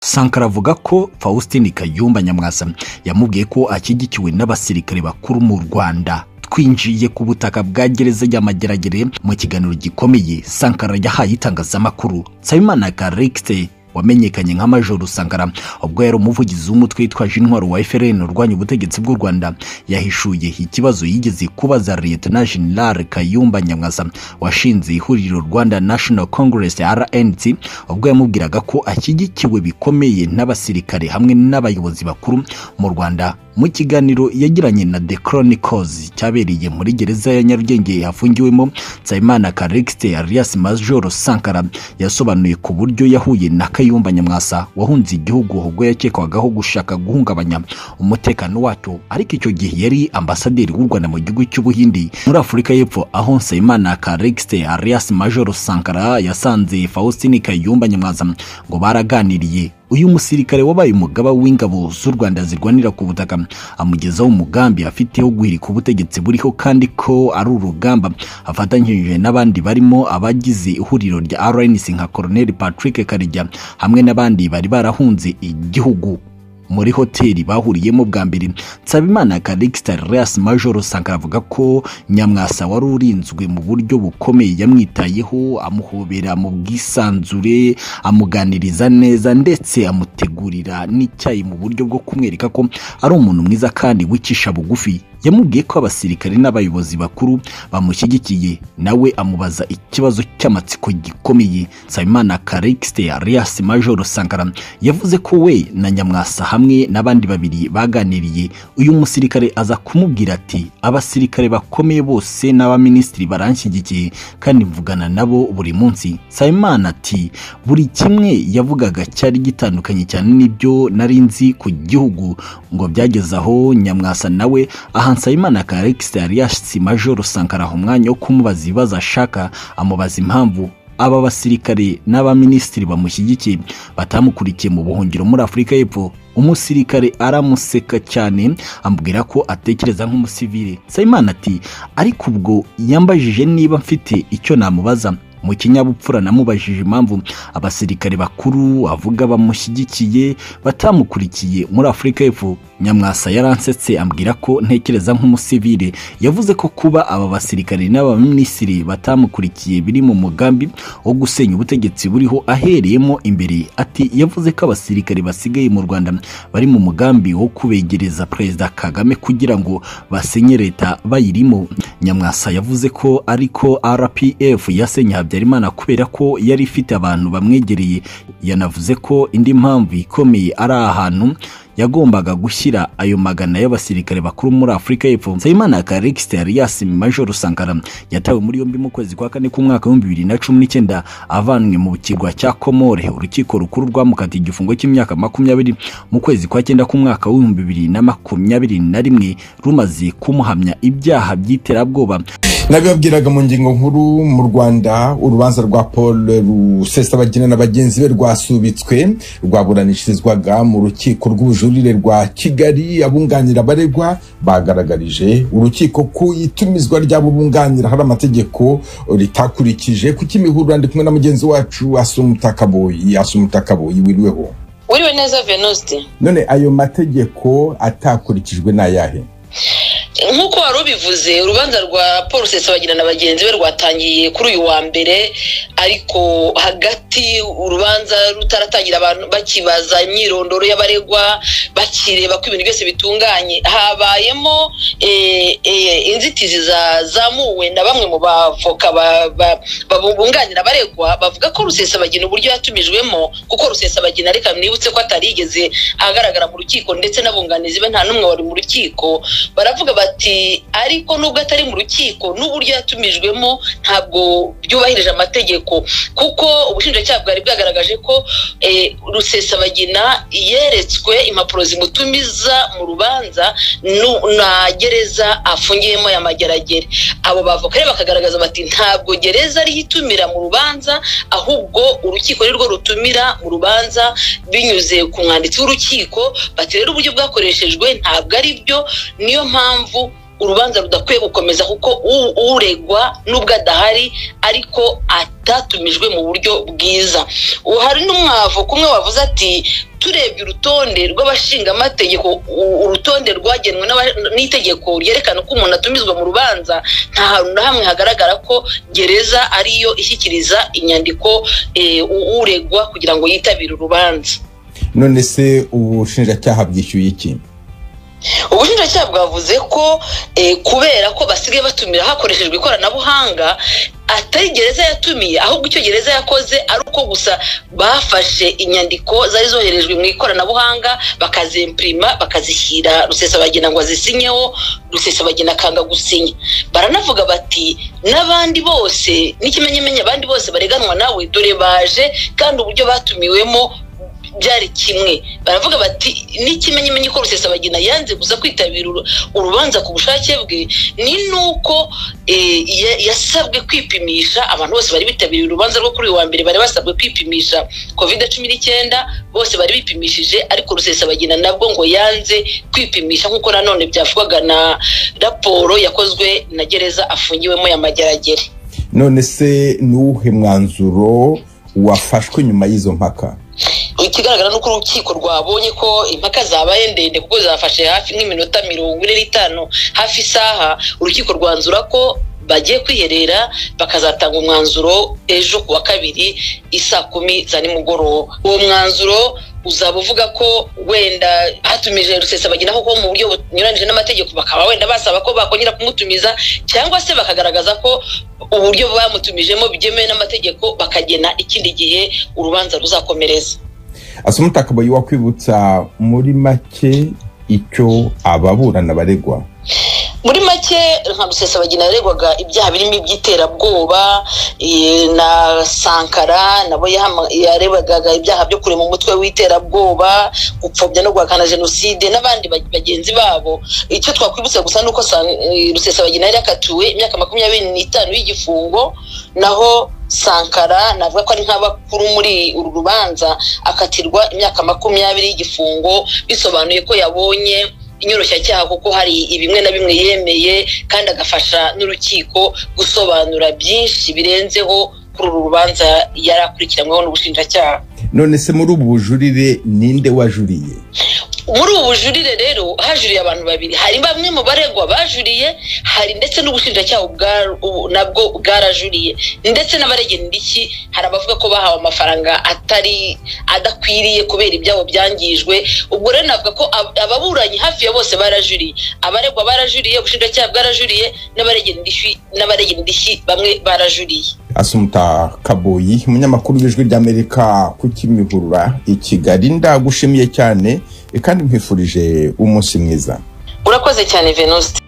Sankara avuga ko Faustin Kayumba Nyamwasa yamubwiye ko ashyigikiwe n'abasirikare bakuru mu Rwanda twinjiye ku butaka bwa gereza ya Mageragere mu kiganiro gikomeye Sankara yahaye itangazamakuru Nsabimana Karikite wamenyekanye nka Majoro Sankara ubwo yari umuvugizi w'umutwe witwaje intwaro wa FRN urwanya ubutegetsi bw'u Rwanda yahishuye ikibazo yigeze kubaza Lieutenant General Kayumba Nyamwasa washinze ihuriro Rwanda National Congress RNC ubwo yamubwiraga ko ashyigikiwe bikomeye n'abasirikare hamwe n'abayobozi bakuru mu Rwanda mu kiganiro yagiranye na The Chronicles cyabereye muri gereza ya Nyarugenge yafungiwemo Nsabimana Karikiste alias Major Sankara yasobanuye ku buryo yahuye na Kayumba Nyamwasa wahunze igihugu ubwo yakekwagaho gushaka guhungabanya umutekano wacyo ariko icyo gihe yari ambasaderi w'u Rwanda mu gihugu cy'Ubuhindi muri Afurika y'Epfo aho Nsabimana Karikiste alias Major Sankara yasanze Faustin Kayumba Nyamwasa ngo baraganiriye uyu musirikare wabaye umugaba w'ingabo z'u Rwanda zirwanira ku butaka amugezaho umugambi afite wo guhirika ubutegetsi buriho kandi ko ari urugamba afatanyije n'abandi barimo abagize ihuriro rya RNC nka Colonel Patrick Karijya hamwe n'abandi bari barahunze igihugu muri hoteli bahuriyemo bwa mbere nsabimana karikisita reas majoro sankara avuga ko nyamwasa wari urinzwe mu buryo bukomeye yamwitayeho amuhobera mu bwisanzure amuganiriza neza ndetse amutegurira n'icyayi mu buryo bwo kumwereka ko ari umuntu mwiza kandi wicisha bugufi yamubwiye ko abasirikare n'abayobozi bakuru bamushyigikiye nawe amubaza ikibazo cy'amatsiko gikomeye nsabimana karikisite alias majoro sankara yavuze ko we na nyamwasa hamwe n'abandi babiri baganiriye uyu musirikare aza kumubwira ati abasirikare bakomeye bose n'abaminisitiri baranshyigikiye kandi mvugana nabo buri munsi nsabimana ati buri kimwe yavugaga cyari gitandukanye cyane n'ibyo nari nzi ku gihugu ngo byageze aho nyamwasa nawe aha Nsabimana Karikisi Alias Major Sankara umwanya wo kumubaza ibibazo ashaka amubaza impamvu aba basirikare n'abaminisitiri bamushyigikiye batamukurikiye mu buhungiro muri Afurika y'Epfo umusirikare aramuseka cyane amubwira ko atekereza nk'umusivile Nsabimana ati ariko ubwo yambajije niba mfite icyo namubaza mu kinyabupfura namubajije impamvu abasirikare bakuru avuga bamushyigikiye batamukurikiye muri afurika y'epfo nyamwasa yaransetse ambwira ko ntekereza nk'umusivile yavuze ko kuba aba basirikare n'abaminisitiri batamukurikiye biri mu mugambi wo gusenya ubutegetsi buriho ahereyemo imbere ati yavuze ko abasirikare basigaye mu rwanda bari mu mugambi wo kubegereza perezida kagame kugira ngo basenye leta bayirimo nyamwasa yavuze ko ariko rpf yasenye habyarimana kubera ko yari ifite abantu bamwegereye yanavuze ko indi mpamvu ikomeye ari ahantu yagombaga gushyira ayo magana y'abasirikare bakuru muri Afurika y'Epfo Nsabimana Karikiste Alias Major Sankara yatawe muri yombi mu kwezi kwa kane k'umwaka w'ibihumbi bibiri na cumi n'icyenda avanwe mu kirwa cya Komore urukiko rukuru rwamukatiye igifungo cy'imyaka makumyabiri mu kwezi kwa cyenda k'umwaka w'ibihumbi bibiri na makumyabiri na rimwe rumaze kumuhamya ibyaha by'iterabwoba nabibabwiraga mu ngingo nkuru mu rwanda urubanza rwa paul rusesabagina na bagenzi be rwasubitswe rwaburanishirizwaga mu rukiko rw'ubujura ubujurire rwa kigali abunganira abaregwa bagaragarije urukiko ku itumizwa ry'abo bunganira hari amategeko ritakurikije kuko imihurura ndi kumwe na mugenzi wacu asumutakaboyi asumutakaboyi wiriweho wiriwe neza venuste none ayo mategeko atakurikijwe ni ayahe nk'uko wari ubivuze urubanza rwa paul sesabagina na bagenzi be rwatangiye kuri uyu wa mbere ariko hagati urubanza rutaratangira abantu bakibaza imyirondoro y'abaregwa bakireba ko ibintu byose bitunganye habayemo inzitizi zazamuwe na bamwe mu bavoka babunganira abaregwa bavuga ko rusesabagina uburyo yatumijwemo kuko rusesabagina reka mwibutse ko atarigeze ahagaragara mu rukiko ndetse n'abunganizi be nta n'umwe wari mu rukiko baravuga bati ariko nubwo atari mu rukiko n'uburyo yatumijwemo ntabwo byubahirije amategeko kuko ubushinjacyaha bwari bwagaragaje ko rusesabagina yeretswe impapuro zimutumiza mu rubanza na gereza afungiyemo ya mageragere abo bavuga rero bakagaragaza bati ntabwo gereza ariyo itumira mu rubanza ahubwo urukiko ni rwo rutumira mu rubanza binyuze ku mwanditsi w'urukiko bati rero uburyo bwakoreshejwe ntabwo ari byo niyo mpamvu urubanza rudakwiye gukomeza kuko u- uregwa n'ubwo adahari ariko atatumijwe mu buryo bwiza ubu hari n'umwavu kumwe wavuze ati turebye urutonde rw'abashingamategeko u- urutonde rwagenwe n'aba- n'itegeko ryerekana uko umuntu atumizwa mu rubanza nta hantu na hamwe hagaragara ko gereza ariyo ishyikiriza inyandiko eh, u- uregwa kugira ngo yitabire urubanza none se ubushinjacyaha bwishyuye iki ubushinjacyaha bwavuze ko eh, kubera ko basigaye batumira hakoreshejwe ikoranabuhanga atari gereza yatumiye ahubwo icyo gereza yakoze ari uko gusa bafashe inyandiko zari zoherejwe mu ikoranabuhanga bakazimpirima bakazishyira rusesabagina ngo azisinyeho rusesabagina akanga gusinya baranavuga bati n'abandi bose n'ikimenyemenye abandi bose bareganwa nawe dore baje kandi uburyo batumiwemo byari kimwe baravuga bati n'ikimenyimenyi ko rusesabagina yanze gusa kwitabira uru- urubanza ku bushake bwe ni n'uko eh, ya- yasabwe kwipimisha abantu bose bari bitabiriye urubanza rwo kuri uyu wa mbere bari basabwe kwipimisha covid cumi n'icyenda bose bari bipimishije ariko rusesabagina nabwo ngo yanze kwipimisha nk'uko nanone byavugwaga na raporo yakozwe na gereza afungiwemo ya mageragere none se ni uwuhe mwanzuro wafashwe nyuma y'izo mpaka ikigaragara ni uko urukiko rwabonye ko impaka zabaye ndende kuko zafashe hafi nk'iminota mirongo ine n'itanu hafi isaha urukiko rwanzura ko bagiye kwiherera bakazatanga umwanzuro ejo ku wa kabiri isaa kumi za nimugoroba uwo mwanzuro uzaba uvuga ko wenda hatumije rusesabagina koko mu buryo bunyuranyije n'amategeko bakaba wenda basaba ko bakongera kumutumiza cyangwa se bakagaragaza ko uburyo bamutumijemo byemewe n'amategeko bakagena ikindi gihe urubanza ruzakomereza asoma utakabaye wakwibutsa muri make icyo ababurana baregwa muri make nka rusesabagina yaregwaga ibyaha birimo iby'iterabwoba eh, na sankara nabo yahama- yaregwaga ibyaha byo kurema umutwe w'iterabwoba gupfobya no guhakana jenoside n'abandi ba- bagenzi babo icyo twakwibutsa gusa ni uko San- eh, rusesabagina yari yakatiwe imyaka makumyabiri n'itanu y'igifungo naho sankara navuga ko ari nk'abakuru muri uru rubanza akatirwa imyaka makumyabiri y'igifungo bisobanuye ko yabonye inyoroshyacyaha kuko hari ibimwe na bimwe yemeye kandi agafasha n'urukiko gusobanura byinshi birenzeho kuri uru rubanza yari akurikiranyweho n'ubushinjacyaha none se muri ubu bujurire ninde wajuriye muri ubu bujurire rero hajuriye abantu babiri hari bamwe mu baregwa bajuriye hari ndetse n'ubushinjacyaha ubwa- ubu- nabwo bwarajuriye ndetse n'abaregendiriki hari abavuga ko bahawe amafaranga atari adakwiriye kubera ibyabo byangijwe ubwo rero navuga ko ab- ababuranyi hafi ya bose barajuriye abaregwa barajuriye ubushinjacyaha bwarajuriye n'abaregendirishyi- n'abaregendirishyi bamwe barajuriye asumuta kaboyi umunyamakuru w'ijwi ry'amerika ku kimihurura i kigali ndagushimiye cyane kandi nkwifurije umunsi mwiza urakoze cyane venuste